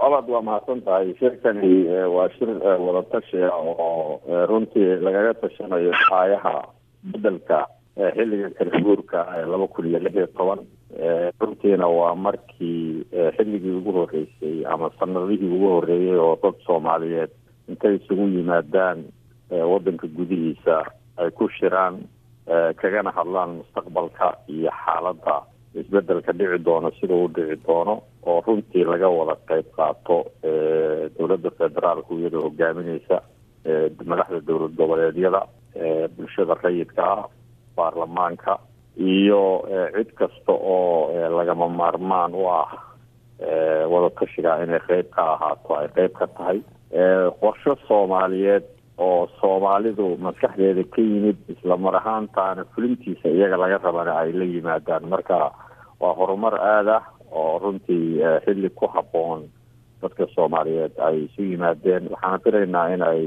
colaad waa mahadsan tahay shirkani waa shir wadatashi ah oo runtii lagaga tashanayo aayaha bedelka xilliga kala guurka ee laba kun iyo lix iyo toban runtiina waa markii xilligii ugu horeysay ama sanadihii ugu horeeyey oo dad soomaaliyeed intay isugu yimaadaan wadanka gudihiisa ay ku shiraan kagana hadlaan mustaqbalka iyo xaaladda isbedelka dhici doono sida uu dhici doono oo runtii laga wada qeyb qaato dowladda federaalku iyadoo hogaamineysa madaxda dowlad goboleedyada bulshada rayidka ah baarlamaanka iyo cid kasta oo lagama maarmaan u ah wadatashiga inay qeyb ka ahaato ay qeyb ka tahay qorsho soomaaliyeed oo soomaalidu maskaxdeeda ka yimid isla mar ahaantaana fulintiisa iyaga laga rabana ay la yimaadaan marka waa horumar aada ah oo runtii xilli ku habboon dadka soomaaliyeed ay isu yimaadeen waxaana filaynaa in ay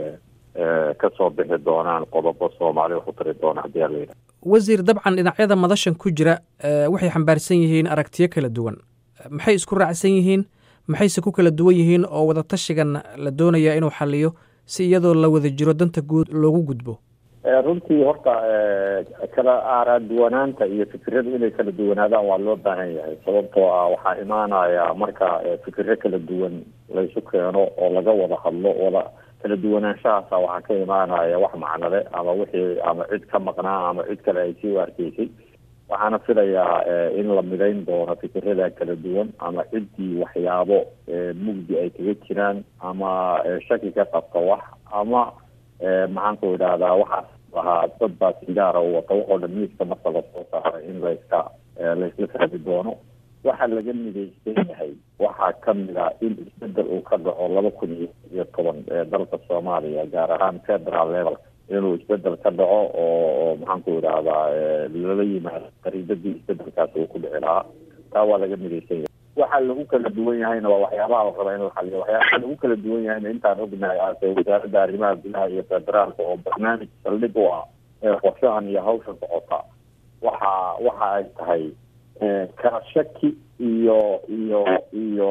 kasoo bixi doonaan qodobo soomaali wax u tari doona haddii ala yidhaha wasiir dabcan dhinacyada madashan ku jira waxay xambaarsan yihiin aragtiyo kala duwan maxay isku raacsan yihiin maxayse ku kala duwan yihiin oo wadatashigan la doonaya inuu xaliyo si iyadoo la wada jiro danta guud loogu gudbo runtii horta kala aaraduwanaanta iyo fikiradu inay kala duwanaadaan waa loo baahan yahay sababtoo ah waxaa imaanaya marka fikiro kala duwan laysu keeno oo laga wada hadlo wada kala duwanaanshahaasa waxaa ka imaanaya wax macnale ama wixii ama cid ka maqnaa ama cid kale ay sii arkeysay waxaana filayaa in la midayn doono fikirada kala duwan ama ciddii waxyaabo mugdi ay kaga jiraan ama shaki ka qabta wax ama maxaan ku idhahdaa waxaas ahaa dad baa sigaara u wata waxoo dhan miiska marka lasoo saaray in layska laysla fahmi doono waxa laga midaysan yahay waxaa kamid ah in isbedel uu ka dhaco laba kun iyo toban ee dalka soomaaliya gaar ahaan federal level inuu isbedel ka dhaco oo maxaan ku idhahdaa lala yimaado qariidadii isbedelkaasi uu ku dhici lahaa taa waa laga midaysan yahay waxa lagu kala duwan yahayna waa waxyaabaha la raba in la xaliyo waxyaabaha lagu kala duwan yahayna intaan ognahay ase wasaaradda arrimaha gudaha iyo federaalka oo barnaamij saldhig u ah ee qorshahan iyo hawsha socota waxa waxa ay tahay kala shaki iyo iyo iyo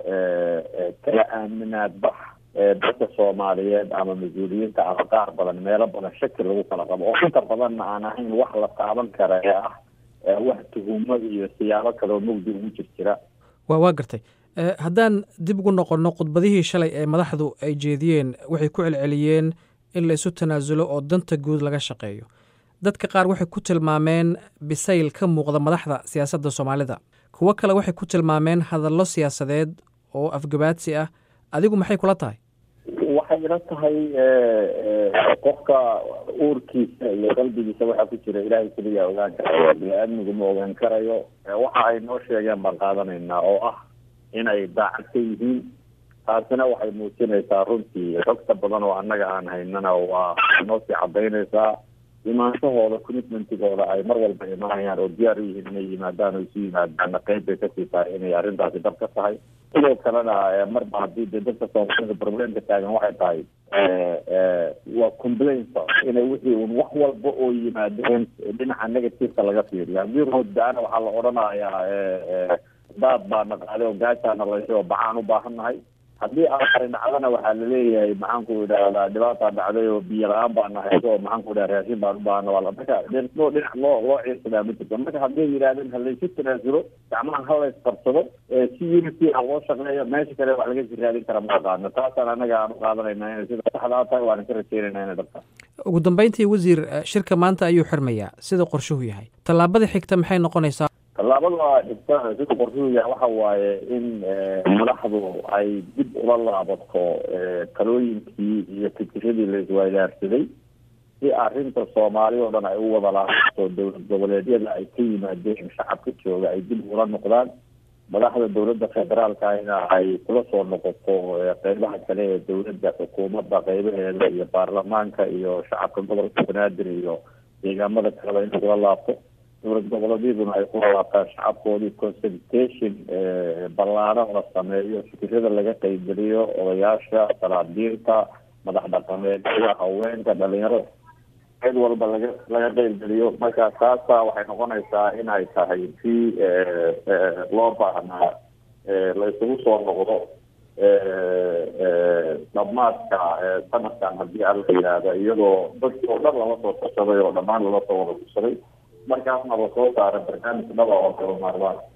kala aaminaad bax dadka soomaaliyeed ama mas-uuliyiinta ama qaar badan meelo badan shaki lagu kala qabo oo inta badanna aan ahayn wax la taaban kara ee ah wax tuhumo iyo siyaabo kaleoo mugdi ugu jir jira wa waa gartay haddaan dib ugu noqonno khudbadihii shalay ee madaxdu ay jeediyeen waxay ku celceliyeen in la isu tanaasulo oo danta guud laga shaqeeyo dadka qaar waxay ku tilmaameen bisayl ka muuqda madaxda siyaasadda soomaalida kuwo kale waxay ku tilmaameen hadallo siyaasadeed oo afgabaadsi ah adigu maxay kula tahay waxay ila tahay qofka uurkiisa iyo qalbigiisa waxaa ku jira ilaahay keliya ogaan karayo bini-aadmigu ma ogaan karayo waxa ay noo sheegeen baan qaadanaynaa oo ah inay daacad ka yihiin taasina waxay muujinaysaa runtii xogta badan oo annaga aan haynana waa noo sii cadaynaysaa imaanshahooda commitmentigooda ay mar walba imaanayaan oo diyaar u yihiin inay yimaadaan oo isu yimaadaanna qeyb bay kasii tahay inay arrintaasi dhab ka tahay sidoo kalena marba haddii dee dadka soomaalida problemka taagan waxay tahay waa complainta inay wixii un wax walba oo yimaadeen dhinaca negativeka laga fiiriyo haddii roodda-ana waxaa la odhanayaa daad baa naqaaday oo gaajaana laysay oo bacaan u baahan nahay haddii aari dhacdana waxaa laleeyahay maxaan ku idhahdaa dhibaataa dhacday oo biyo la-aan baa nahay oo maxaan ku idhaha raashin baan u baahana waa marka dhinoo dhinac loo loo ciirsadaa ma jirto marka hadday yidhahdeen halaysu tanaasulo gacmaha halays qabsado si unity ah loo shaqeeyo meesha kale wax laga sii raadin kara ma qaadno taasaan anaga aan u qaadanayna inay sida saxdaa tahay waana ka rajeynayna inay dhabta ugu dambeyntii wasiir shirka maanta ayuu xirmayaa sida qorshuhu yahay tallaabada xigta maxay noqonaysaa tallaabada xigta sida qorshuhu yahay waxa waaye in madaxdu ay dib ula laabato talooyinkii iyo fikiradii la isweydaarsaday si arrinta soomaali oo dhan ay u wada laabato dowlad goboleedyada ay ka yimaadeen shacabka jooga ay dib ula noqdaan madaxda dowladda federaalkana ay kula soo noqoto qeybaha kale ee dowladda xukuumadda qeybaheeda iyo baarlamaanka iyo shacabka gobolka banaadir iyo deegaamada kaleba in lagula laabto dowlad goboleedyaduna ay kula laabtaan shacabkoodii consultation ballaaran la sameeyo fikirada laga qeybgeliyo odayaasha salaadiinta madax dhaqameedyada haweenka dhalinyarada cid walba laga laga qeybgeliyo marka taasa waxay noqonaysaa in ay tahay si loo baahnaa la isugu soo noqdo dhamaadka sanadkan haddii alla yidhaahda iyadoo dadkii oo dhan lala soo tashaday oo dhammaan lala soo wada tushaday markaasna la soo saara barnaamij dhaba oo kala maarmaan